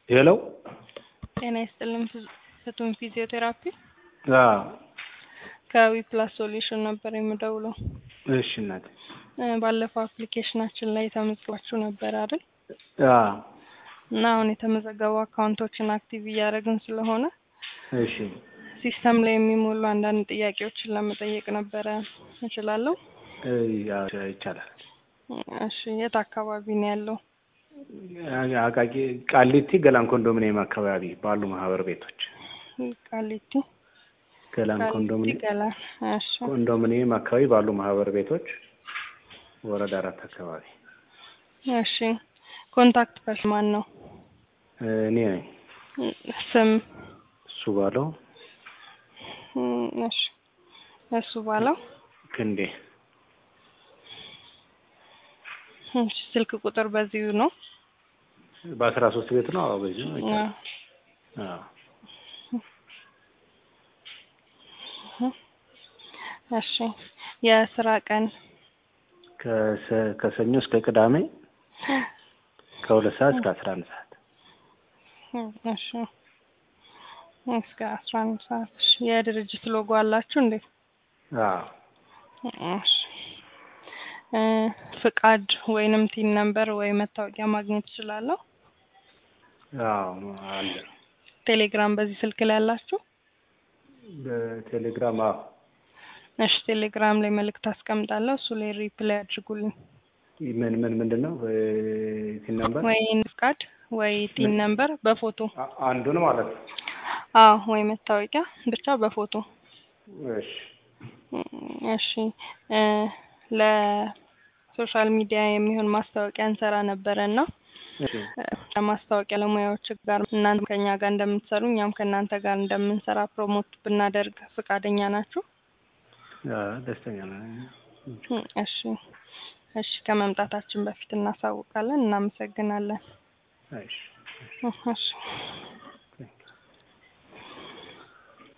ሄሎ ጤና ይስጥልን ፍ- ፍቱን ፊዚዮቴራፒ አዎ ከዊፕላስ ሶሉሽን ነበር የምደውለው። እሺ እናቴ እ፣ ባለፈው አፕሊኬሽናችን ላይ ተመዝግባችሁ ነበር አይደል? አዎ እና አሁን የተመዘገቡ አካውንቶችን አክቲቭ እያደረግን ስለሆነ እሺ ሲስተም ላይ የሚሞሉ አንዳንድ ጥያቄዎችን ለመጠየቅ ነበረ። እችላለሁ? እ፣ ያው ይቻላል እሺ። የት አካባቢ ነው ያለው? አቃቂ ቃሊቲ ገላን ኮንዶሚኒየም አካባቢ ባሉ ማህበር ቤቶች ቃሊቲ ገላን ቃሊቲ ኮንዶሚኒየም ገላ። እሺ ኮንዶሚኒየም አካባቢ ባሉ ማህበር ቤቶች ወረዳ አራት አካባቢ እሺ። ኮንታክት ፐርሰን ማን ነው? እኔ ነኝ ስም? እሱ ባለው እም፣ እሺ። እሱ ባለው ክንዴ እሺ። ስልክ ቁጥር በዚሁ ነው? በአስራ ሶስት ቤት ነው። አዎ በዚህ ነው። አዎ። አዎ እሺ። የስራ ቀን ከሰ- ከሰኞ እስከ ቅዳሜ ከሁለት ሰዓት እስከ አስራ አንድ ሰዓት እሺ። እስከ አስራ አንድ ሰዓት። እሺ። የድርጅት ሎጎ አላችሁ እንዴ? አዎ እሺ። እ፣ ፍቃድ ወይንም ቲን ነምበር ወይ መታወቂያ ማግኘት እችላለሁ? አዎ አለ ቴሌግራም በዚህ ስልክ ላይ አላችሁ? በቴሌግራም አዎ እሺ። ቴሌግራም ላይ መልእክት አስቀምጣለሁ። እሱ ላይ ሪፕላይ አድርጉልኝ። ምን ምን ምንድን ነው ሲን ነበር ወይ ፍቃድ ወይ ቲን ነምበር በፎቶ አ- አንዱን ማለት ነው። አዎ፣ ወይ መታወቂያ ብቻ በፎቶ እሺ እሺ እ፣ ለሶሻል ሚዲያ የሚሆን ማስታወቂያ እንሰራ ነበረ እና እሺ እ፣ ከማስታወቂያ ለሙያዎች ጋር እናንተ ከኛ ጋር እንደምትሰሩ እኛም ከእናንተ ጋር እንደምንሰራ ፕሮሞት ብናደርግ ፈቃደኛ ናችሁ? አዎ፣ ደስተኛ ነኝ። እ፣ እሺ እሺ። ከመምጣታችን በፊት እናሳውቃለን። እናመሰግናለን። እሺ እ፣ እሺ